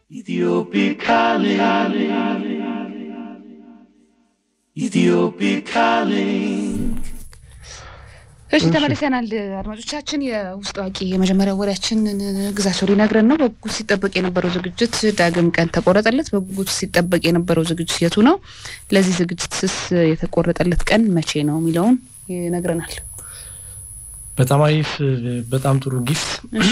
Ethiopic calling. Ethiopic calling. እሺ ተመልሰናል አድማጮቻችን። የውስጥ አዋቂ የመጀመሪያ ወሬያችን ግዛቸው ሊነግረን ነው። በጉጉት ሲጠበቅ የነበረው ዝግጅት ዳግም ቀን ተቆረጠለት። በጉጉት ሲጠበቅ የነበረው ዝግጅት የቱ ነው? ለዚህ ዝግጅትስ የተቆረጠለት ቀን መቼ ነው የሚለውን ይነግረናል። በጣም አሪፍ፣ በጣም ጥሩ ጊፍት።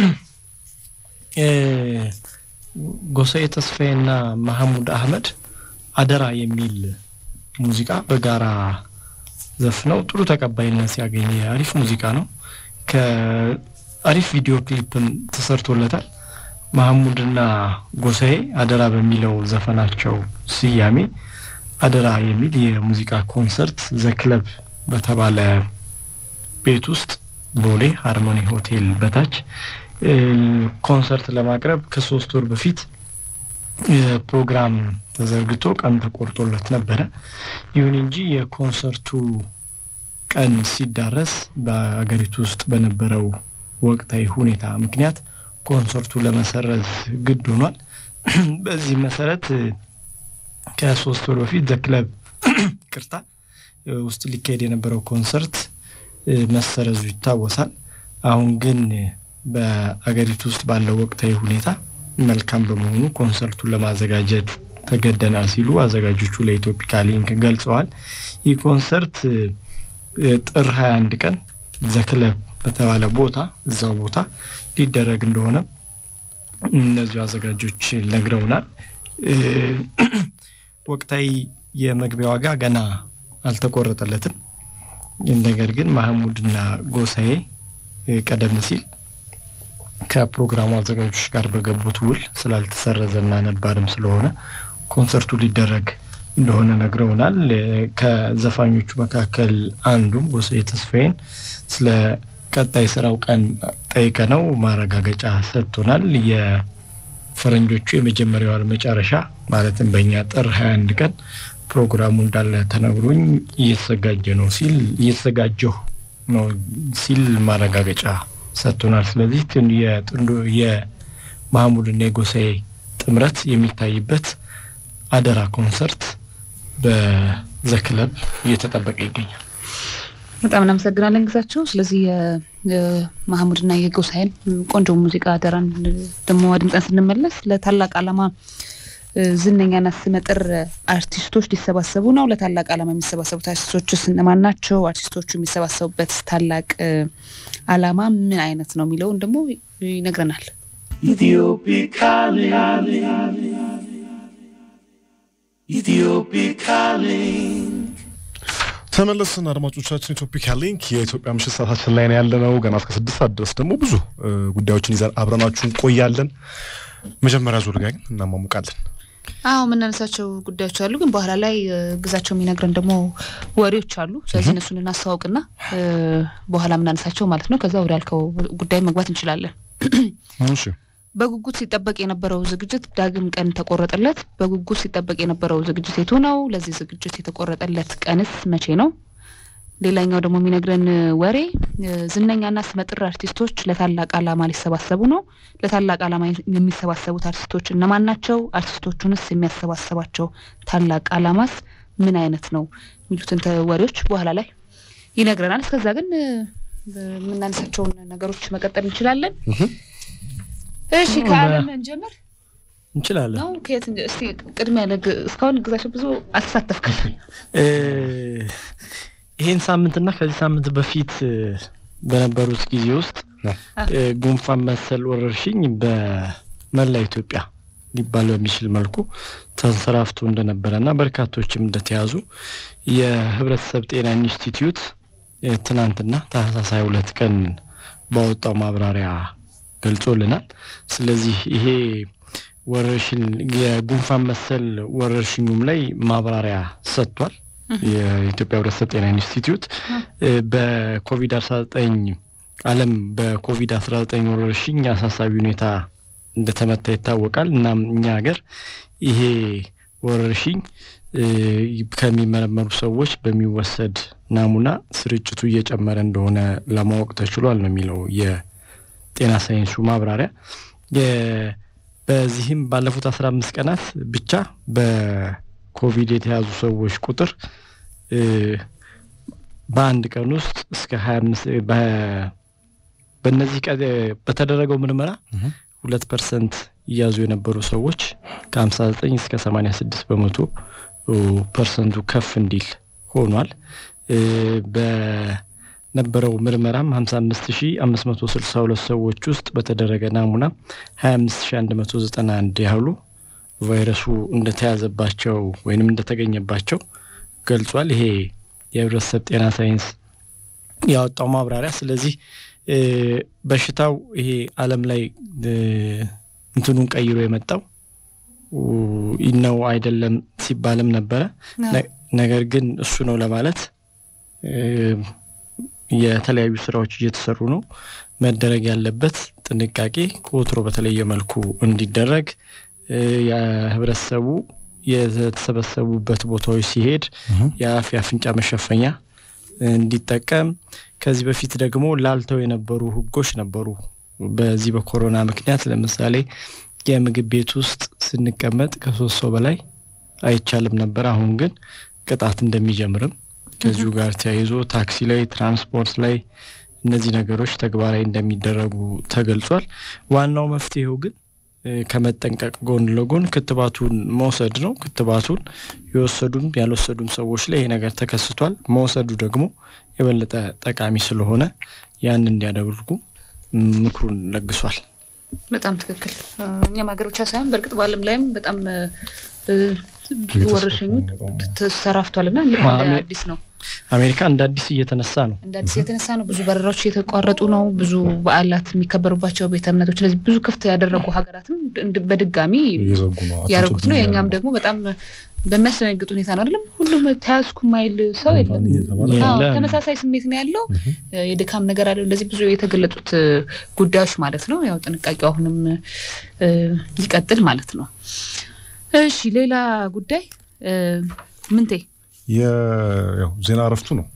ጎሳዬ ተስፋዬና መሐሙድ አህመድ አደራ የሚል ሙዚቃ በጋራ ዘፍነው ጥሩ ተቀባይነት ያገኘ አሪፍ ሙዚቃ ነው። ከአሪፍ ቪዲዮ ክሊፕም ተሰርቶለታል። መሐሙድና ጎሳዬ አደራ በሚለው ዘፈናቸው ስያሜ አደራ የሚል የሙዚቃ ኮንሰርት ዘክለብ በተባለ ቤት ውስጥ ቦሌ ሃርሞኒ ሆቴል በታች ኮንሰርት ለማቅረብ ከሶስት ወር በፊት ፕሮግራም ተዘርግቶ ቀን ተቆርጦለት ነበረ። ይሁን እንጂ የኮንሰርቱ ቀን ሲዳረስ በአገሪቱ ውስጥ በነበረው ወቅታዊ ሁኔታ ምክንያት ኮንሰርቱ ለመሰረዝ ግድ ሆኗል። በዚህ መሰረት ከሶስት ወር በፊት ዘክለብ ቅርታ ውስጥ ሊካሄድ የነበረው ኮንሰርት መሰረዙ ይታወሳል። አሁን ግን በአገሪቱ ውስጥ ባለው ወቅታዊ ሁኔታ መልካም በመሆኑ ኮንሰርቱን ለማዘጋጀት ተገደናል ሲሉ አዘጋጆቹ ለኢትዮፒካ ሊንክ ገልጸዋል። ይህ ኮንሰርት ጥር 21 ቀን ዘክለብ በተባለ ቦታ እዛው ቦታ ሊደረግ እንደሆነ እነዚሁ አዘጋጆች ነግረውናል። ወቅታዊ የመግቢያ ዋጋ ገና አልተቆረጠለትም። ነገር ግን ማህሙድና ጎሳዬ ቀደም ሲል ከፕሮግራሙ አዘጋጆች ጋር በገቡት ውል ስላልተሰረዘና ነባርም ስለሆነ ኮንሰርቱ ሊደረግ እንደሆነ ነግረውናል። ከዘፋኞቹ መካከል አንዱም ጎሳዬ ተስፋዬን ስለ ቀጣይ ስራው ቀን ጠይቀ ነው ማረጋገጫ ሰጥቶናል። የፈረንጆቹ የመጀመሪያው መጨረሻ ማለትም በእኛ ጥር 21 ቀን ፕሮግራሙ እንዳለ ተነግሮኝ እየተዘጋጀ ነው ሲል እየተዘጋጀሁ ነው ሲል ማረጋገጫ ሰጥቶናል። ስለዚህ የጥንዶ የማህሙድና የጎሳዬ ጥምረት የሚታይበት አደራ ኮንሰርት በዘክለብ እየተጠበቀ ይገኛል። በጣም እናመሰግናለን ግዛቸው። ስለዚህ የማህሙድና የጎሳዬን ቆንጆ ሙዚቃ አደራን ደግሞ አድምጠን ስንመለስ ለታላቅ ዓላማ ዝነኛና ስመጥር አርቲስቶች ሊሰባሰቡ ነው። ለታላቅ ዓላማ የሚሰባሰቡት አርቲስቶችስ እነማን ናቸው? አርቲስቶቹ የሚሰባሰቡበት ታላቅ ዓላማ ምን አይነት ነው የሚለውን ደግሞ ይነግረናል። Ethiopic calling. Ethiopic calling. ተመለስን አድማጮቻችን። ኢትዮፒካ ሊንክ የኢትዮጵያ ምሽት ሰዓታችን ላይ ነው ያለነው። ገና እስከ ስድስት ሰዓት ድረስ ደግሞ ብዙ ጉዳዮችን ይዘን አብረናችሁ እንቆያለን። መጀመሪያ ዙር ጋር ግን እናሟሙቃለን። አዎ የምናነሳቸው ጉዳዮች አሉ፣ ግን በኋላ ላይ ግዛቸው የሚነግረን ደግሞ ወሬዎች አሉ። ስለዚህ እነሱን እናስተዋውቅና በኋላ የምናነሳቸው ማለት ነው። ከዛ ወደ ያልከው ጉዳይ መግባት እንችላለን። እሺ በጉጉት ሲጠበቅ የነበረው ዝግጅት ዳግም ቀን ተቆረጠለት። በጉጉት ሲጠበቅ የነበረው ዝግጅት የቱ ነው? ለዚህ ዝግጅት የተቆረጠለት ቀንስ መቼ ነው? ሌላኛው ደግሞ የሚነግረን ወሬ ዝነኛና ስመጥር አርቲስቶች ለታላቅ ዓላማ ሊሰባሰቡ ነው። ለታላቅ ዓላማ የሚሰባሰቡት አርቲስቶች እነማን ናቸው? አርቲስቶቹንስ የሚያሰባሰባቸው ታላቅ ዓላማስ ምን አይነት ነው? የሚሉትን ወሬዎች በኋላ ላይ ይነግረናል። እስከዛ ግን የምናነሳቸውን ነገሮች መቀጠል እንችላለን። እሺ ከአለም እንጀምር እንችላለን ነው። ከየት እስቲ ቅድሚያ እስካሁን ግዛቸው ብዙ አልተሳተፍክም። ይሄን ሳምንትና ከዚህ ሳምንት በፊት በነበሩት ጊዜ ውስጥ ጉንፋን መሰል ወረርሽኝ በመላ ኢትዮጵያ ሊባል በሚችል መልኩ ተንሰራፍቶ እንደነበረና በርካቶችም እንደተያዙ የሕብረተሰብ ጤና ኢንስቲትዩት ትናንትና ታህሳስ ሃያ ሁለት ቀን ባወጣው ማብራሪያ ገልጾልናል። ስለዚህ ይሄ ወረርሽኝ የጉንፋን መሰል ወረርሽኙም ላይ ማብራሪያ ሰጥቷል። የኢትዮጵያ ሕብረተሰብ ጤና ኢንስቲትዩት በኮቪድ አስራ ዘጠኝ ዓለም በኮቪድ አስራ ዘጠኝ ወረርሽኝ አሳሳቢ ሁኔታ እንደተመታ ይታወቃል። እናም እኛ ሀገር ይሄ ወረርሽኝ ከሚመረመሩ ሰዎች በሚወሰድ ናሙና ስርጭቱ እየጨመረ እንደሆነ ለማወቅ ተችሏል ነው የሚለው የጤና ሳይንሱ ማብራሪያ። በዚህም ባለፉት አስራ አምስት ቀናት ብቻ በኮቪድ የተያዙ ሰዎች ቁጥር እ፣ በአንድ ቀን ውስጥ እስከ ሀያ አምስት በእነዚህ ቀ- በተደረገው ምርመራ ሁለት ፐርሰንት እያዙ የነበሩ ሰዎች ከሀምሳ ዘጠኝ እስከ ሰማኒያ ስድስት በመቶ እ፣ ፐርሰንቱ ከፍ እንዲል ሆኗል። እ፣ በነበረው ምርመራም ሀምሳ አምስት ሺ አምስት መቶ ስልሳ ሁለት ሰዎች ውስጥ በተደረገ ናሙና ሀያ አምስት ሺ አንድ መቶ ዘጠና አንድ ያህሉ ቫይረሱ እንደተያዘባቸው ወይንም እንደተገኘባቸው ገልጿል። ይሄ የህብረተሰብ ጤና ሳይንስ ያወጣው ማብራሪያ። ስለዚህ እ፣ በሽታው ይሄ ዓለም ላይ እ፣ እንትኑን ቀይሮ የመጣው ኡ፣ ነው አይደለም ሲባልም ነበረ። ነ- ነገር ግን እሱ ነው ለማለት እ፣ የተለያዩ ስራዎች እየተሰሩ ነው። መደረግ ያለበት ጥንቃቄ ከወትሮ በተለየ መልኩ እንዲደረግ እ፣ የህብረተሰቡ የተሰበሰቡበት ቦታዎች ሲሄድ የአፍ የአፍንጫ መሸፈኛ እንዲጠቀም ከዚህ በፊት ደግሞ ላልተው የነበሩ ህጎች ነበሩ። በዚህ በኮሮና ምክንያት ለምሳሌ የምግብ ቤት ውስጥ ስንቀመጥ ከሶስት ሰው በላይ አይቻልም ነበር። አሁን ግን ቅጣት እንደሚጀምርም ከዚሁ ጋር ተያይዞ ታክሲ ላይ፣ ትራንስፖርት ላይ እነዚህ ነገሮች ተግባራዊ እንደሚደረጉ ተገልጿል። ዋናው መፍትሄው ግን እ፣ ከመጠንቀቅ ጎን ለጎን ክትባቱን መውሰድ ነው። ክትባቱን የወሰዱም ያልወሰዱም ሰዎች ላይ ይሄ ነገር ተከስቷል። መውሰዱ ደግሞ የበለጠ ጠቃሚ ስለሆነ ያን እንዲያደርጉ ምክሩን ለግሷል። በጣም ትክክል። እ፣ እኛም ሀገር ብቻ ሳይሆን በእርግጥ በዓለም ላይም በጣም እ፣ እ፣ ወረርሽኙ ተሰራፍቷል እና እንግዲህ እንደ አሜ- አዲስ ነው አሜሪካ እንደ አዲስ እየተነሳ ነው። እንደ አዲስ የተነሳ ነው። ብዙ በረራዎች እየተቋረጡ ነው። ብዙ በዓላት የሚከበሩባቸው ቤተ እምነቶች፣ ስለዚህ ብዙ ክፍት ያደረጉ ሀገራትም እንድ- በድጋሚ እየዘጉ ነው ያደረጉት ነው። የእኛም ደግሞ በጣም በሚያስደነግጥ ሁኔታ ነው አይደለም። ሁሉም ተያዝኩ ማይል ሰው የለም። እየተባለ አዎ፣ የለም። ተመሳሳይ ስሜት ነው ያለው። እ፣ የድካም ነገር አለ። እንደዚህ ብዙ የተገለጹት እ፣ ጉዳዮች ማለት ነው። ያው ጥንቃቄው አሁንም እ፣ ይቀጥል ማለት ነው። እሺ፣ ሌላ ጉዳይ እ፣ ምንቴ የ- ያው ዜና እረፍቱ ነው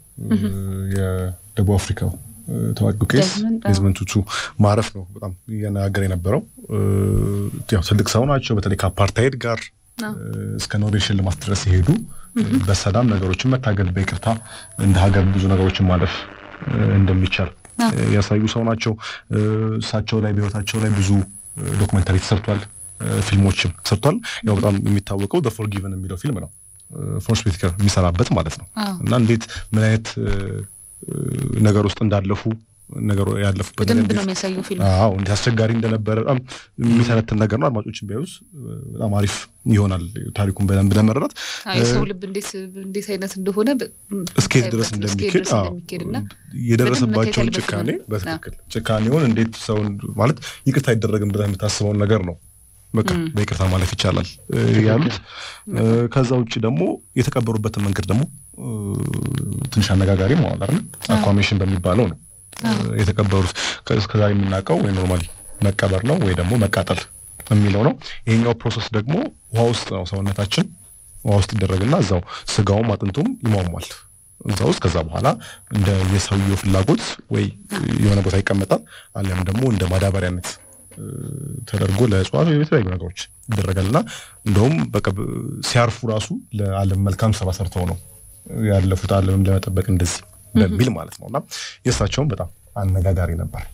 የደቡብ አፍሪካው እ፣ ታዋቂው ቄስ ዴዝመንድ፣ አዎ። ዴዝመንድ ቱቱ ማረፍ ነው በጣም እያነጋገረ የነበረው። እ፣ ያው ትልቅ ሰው ናቸው። በተለይ ከአፓርታይድ ጋር አዎ። እ፣ እስከ ኖቤል ሽልማት ድረስ የሄዱ በሰላም ነገሮችን መታገል በይቅርታ እንደ ሀገር ብዙ ነገሮችን ማለፍ እ፣ እንደሚቻል አዎ። እ፣ ያሳዩ ሰው ናቸው። እ፣ እሳቸው ላይ በህይወታቸው ላይ ብዙ እ፣ ዶክመንታሪ ተሰርቷል፣ እ፣ ፊልሞችም ተሰርቷል። ያው በጣም የሚታወቀው ዘ ፎርጊቨን የሚለው ፊልም ነው ፎርስ ቤትከር የሚሰራበት ማለት ነው። አዎ። እና እንዴት ምን አይነት እ፣ እ፣ ነገር ውስጥ እንዳለፉ ነገሩ ያለፉበት ነገር በደንብ እንዴት- ነው የሚያሳየው ፊልም። አዎ እንዴት አስቸጋሪ እንደነበረ በጣም የሚተነትን ነገር ነው። አድማጮችን ቢያዩስ እ፣ በጣም አሪፍ ይሆናል ታሪኩን በደንብ ለመረዳት አዎ፣ የሰው ልብ እንዴት እንዴት አይነት እንደሆነ በ- እስከሄድ ድረስ እስከሄድ እንደሚኬድ ድረስ አዎ፣ እንደሚኬድና የደረሰባቸውን በደንብ መታየት ጭካኔ ያለበት ፊልም ነው። በትክክል ጭካኔውን እንዴት ሰውን ማለት ይቅርታ አይደረግም ብለህ የምታስበውን ነገር ነው በቃ በይቅርታ ማለፍ ይቻላል እ፣ ያሉት እ፣ ከዛ ውጭ ደግሞ የተቀበሩበትን መንገድ ደግሞ እ፣ ትንሽ አነጋጋሪ መዋል አይደል አኳሜሽን በሚባለው ነው እ፣ የተቀበሩት ከ- እስከዛሬ የምናውቀው ወይ ኖርማሊ መቀበር ነው ወይ ደግሞ መቃጠል የሚለው ነው ይሄኛው ፕሮሰስ ደግሞ ውሃ ውስጥ ነው ሰውነታችን ውሃ ውስጥ ይደረግና እዛው ስጋውም አጥንቱም ይሟሟል እዛ ውስጥ ከዛ በኋላ እንደ የሰውየው ፍላጎት ወይ የሆነ ቦታ ይቀመጣል አሊያም ደግሞ እንደ ማዳበሪያነት እ፣ ተደርጎ ለእጽዋት ወይ የተለያዩ ነገሮች ይደረጋል እና እንደውም በቃ ብ- ሲያርፉ ራሱ ለዓለም መልካም ስራ ሰርተው ነው ያለፉት ዓለምም ለመጠበቅ እንደዚህ በሚል ማለት ነው እና የእሳቸውም በጣም አነጋጋሪ ነበር።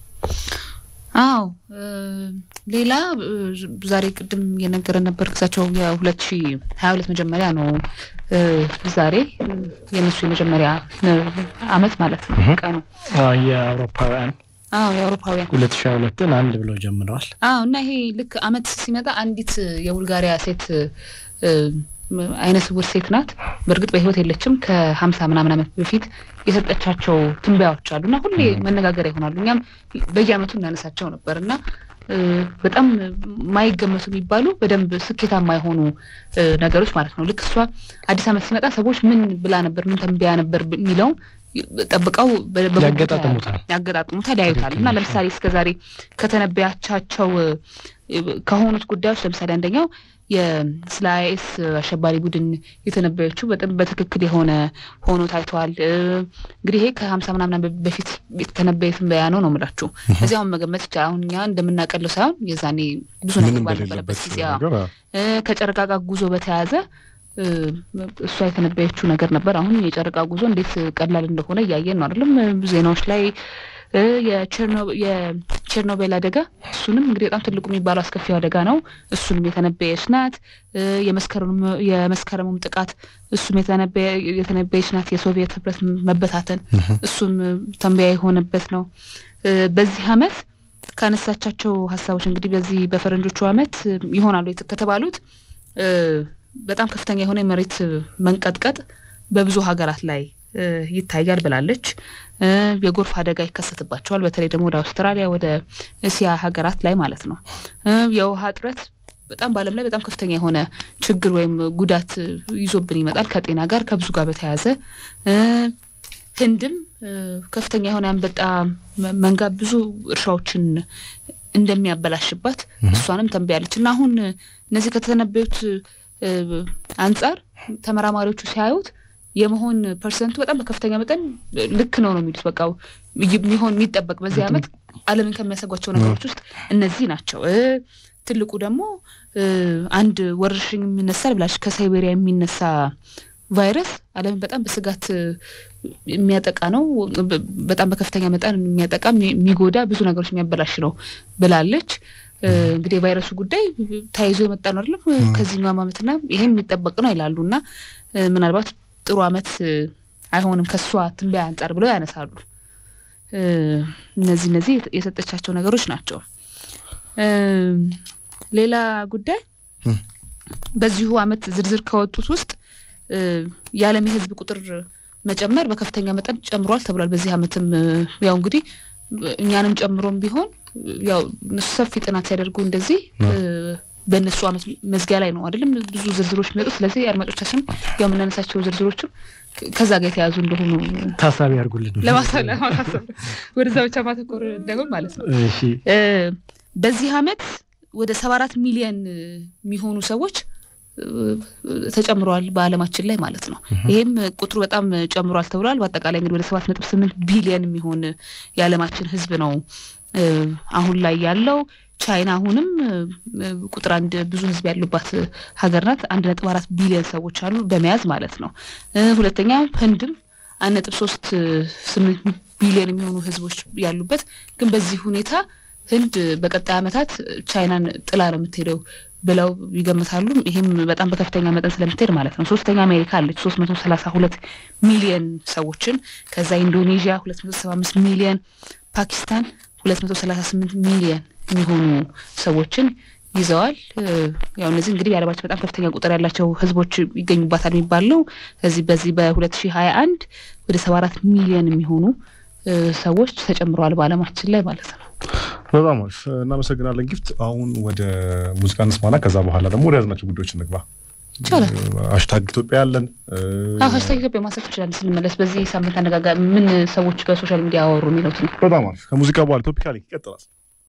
አዎ እ፣ ሌላ እ፣ ዛሬ ቅድም የነገረን ነበር እሳቸው የሁለት ሺ ሀያ ሁለት መጀመሪያ ነው እ፣ ዛሬ እ፣ የእነሱ የመጀመሪያ እ፣ አመት ማለት ነው ቀኑ። አዎ፣ የአውሮፓውያን አዎ የአውሮፓውያን ሁለት ሺ ሁለትን አንድ ብለው ጀምረዋል። አዎ እና ይሄ ልክ አመት ሲመጣ አንዲት የቡልጋሪያ ሴት እ፣ አይነ ስውር ሴት ናት። በእርግጥ በህይወት የለችም። ከሀምሳ ምናምን አመት በፊት የሰጠቻቸው ትንበያዎች አሉ እና ሁሌ መነጋገሪያ ይሆናሉ። እኛም በየአመቱ እናነሳቸው ነበር እና እ፣ በጣም ማይገመቱ የሚባሉ በደንብ ስኬታማ የሆኑ እ፣ ነገሮች ማለት ነው። ልክ እሷ አዲስ አመት ሲመጣ ሰዎች ምን ብላ ነበር፣ ምን ተንበያ ነበር የሚለውም ጠብቀው በ- በጉጉት ያገጣጥሙታል። ያገጣጥሙታል ያዩታል እና ለምሳሌ እስከዛሬ ከተነበያቻቸው እ፣ ከሆኑት ጉዳዮች ለምሳሌ አንደኛው የ- ስለ አይኤስ አሸባሪ ቡድን የተነበየችው በጣም በትክክል የሆነ ሆኖ ታይተዋል። እ፣ እንግዲህ ይሄ ከሀምሳ ምናምን ዓመት በፊት የተነበየ ትንበያ ነው ነው የምላችሁ። እዚያውን መገመት ይቻላል። አሁን እኛ እንደምናቀለው ሳይሆን የዛኔ ብዙ ነገር ምንም ባልነበረበት በሌለበት ጊዜ አዎ። ነገር አ- እ፣ ከጨረቃ ጋር ጉዞ በተያያዘ እ፣ እሷ የተነበየችው ነገር ነበር። አሁን የጨረቃ ጉዞ እንዴት ቀላል እንደሆነ እያየን ነው አይደለም? ዜናዎች ላይ እ፣ የቸርኖ- የቸርኖቤል አደጋ እሱንም እንግዲህ በጣም ትልቁ የሚባለው አስከፊው አደጋ ነው። እሱንም የተነበየች ናት። እ፣ የመስከረም- የመስከረሙም ጥቃት እሱም የተነበየ- የተነበየች ናት። የሶቪየት ህብረት መበታተን እሱም ተንበያ የሆነበት ነው። እ፣ በዚህ አመት ካነሳቻቸው ሀሳቦች እንግዲህ በዚህ በፈረንጆቹ አመት እ፣ ይሆናሉ የት- ከተባሉት እ፣ በጣም ከፍተኛ የሆነ የመሬት መንቀጥቀጥ በብዙ ሀገራት ላይ እ፣ ይታያል ብላለች። እ፣ የጎርፍ አደጋ ይከሰትባቸዋል። በተለይ ደግሞ ወደ አውስትራሊያ፣ ወደ እስያ ሀገራት ላይ ማለት ነው። እ፣ የውሃ እጥረት በጣም በዓለም ላይ በጣም ከፍተኛ የሆነ ችግር ወይም ጉዳት እ፣ ይዞብን ይመጣል ከጤና ጋር ከብዙ ጋር በተያያዘ እ፣ ህንድም እ፣ ከፍተኛ የሆነ አንበጣ መ- መንጋ ብዙ እርሻዎችን እንደሚያበላሽባት እሷንም ተንብያለች እና አሁን እነዚህ ከተነበዩት እ፣ አንጻር ተመራማሪዎቹ ሲያዩት የመሆን ፐርሰንቱ በጣም በከፍተኛ መጠን ልክ ነው ነው የሚሉት። በቃ የሚሆን የሚጠበቅ በዚህ አመት ዓለምን ከሚያሰጓቸው ነገሮች ውስጥ እነዚህ ናቸው። እ፣ ትልቁ ደግሞ እ፣ አንድ ወረርሽኝ የሚነሳል ብላች ከሳይቤሪያ የሚነሳ ቫይረስ ዓለምን በጣም በስጋት እ፣ የሚያጠቃ ነው። በ- በጣም በከፍተኛ መጠን የሚያጠቃ የሚ- የሚጎዳ ብዙ ነገሮች የሚያበላሽ ነው ብላለች። እ፣ እንግዲህ የቫይረሱ ጉዳይ ተያይዞ የመጣ ነው አይደለም ከዚህኛው አመትና ይሄም የሚጠበቅ ነው ይላሉ እና እ፣ ምናልባት ጥሩ አመት እ፣ አይሆንም ከሷ ትንበያ አንጻር ብለው ያነሳሉ። እ፣ እነዚህ እነዚህ የተ- የሰጠቻቸው ነገሮች ናቸው። እ፣ ሌላ ጉዳይ በዚሁ አመት ዝርዝር ከወጡት ውስጥ እ፣ የዓለም የህዝብ ቁጥር መጨመር በከፍተኛ መጠን ጨምሯል ተብሏል። በዚህ አመትም እ፣ ያው እንግዲህ እኛንም ጨምሮም ቢሆን ያው እነሱ ሰፊ ጥናት ሲያደርጉ እንደዚህ እ፣ በእነሱ አመት መዝጊያ ላይ ነው አይደለም ብዙ ዝርዝሮች የሚወጡት። ስለዚህ አድማጮቻችን ያው የምናነሳቸው ዝርዝሮችም ከዛ ጋር የተያዙ እንደሆኑ ታሳቢ ያድርጉልን። ለማሳ- ለማሳሰብ ነው። ወደዛ ብቻ ማተኮር እንዳይሆን ማለት ነው። እሺ እ፣ በዚህ አመት ወደ ሰባ አራት ሚሊዮን እ፣ የሚሆኑ ሰዎች እ፣ ተጨምረዋል በአለማችን ላይ ማለት ነው። ይህም ቁጥሩ በጣም ጨምሯል ተብሏል። በአጠቃላይ እንግዲህ ወደ ሰባት ነጥብ ስምንት ቢሊዮን የሚሆን የዓለማችን ህዝብ ነው እ፣ አሁን ላይ ያለው። ቻይና አሁንም እ፣ ቁጥር አንድ ብዙ ህዝብ ያሉባት ሀገር ናት። አንድ ነጥብ አራት ቢሊዮን ሰዎች አሉ በመያዝ ማለት ነው። እ፣ ሁለተኛ ህንድም አንድ ነጥብ ሶስት ስምንት ቢሊዮን የሚሆኑ ህዝቦች ያሉበት ግን በዚህ ሁኔታ ህንድ በቀጣይ ዓመታት ቻይናን ጥላ ነው የምትሄደው ብለው ይገምታሉ። ይህም በጣም በከፍተኛ መጠን ስለምትሄድ ማለት ነው። ሶስተኛ አሜሪካ አለች ሶስት መቶ ሰላሳ ሁለት ሚሊየን ሰዎችን ከዛ ኢንዶኔዥያ ሁለት መቶ ሰባ አምስት ሚሊየን ፓኪስታን ሁለት መቶ ሰላሳ ስምንት ሚሊየን የሚሆኑ ሰዎችን ይዘዋል። እ፣ ያው እነዚህ እንግዲህ የዓለማችን በጣም ከፍተኛ ቁጥር ያላቸው ህዝቦች ይገኙባታል የሚባል ነው። እዚህ በዚህ በሁለት ሺህ ሀያ አንድ ወደ ሰባ አራት ሚሊየን የሚሆኑ እ፣ ሰዎች ተጨምረዋል በዓለማችን ላይ ማለት ነው። በጣም አሪፍ እናመሰግናለን ጊፍት። አሁን ወደ ሙዚቃ እንስማና ከዛ በኋላ ደግሞ ወደ ያዝናቸው ጉዳዮች እንግባ። ይቻላል። ሀሽታግ ኢትዮጵያ ያለን አዎ ሀሽታግ ኢትዮጵያ ማንሳት ትችላለን። ስንመለስ በዚህ ሳምንት አነጋጋ ምን ሰዎች በሶሻል ሚዲያ አወሩ የሚሉት ነው። በጣም አሪፍ ከሙዚቃ በኋላ ቶፒካሊ ይቀጥላል።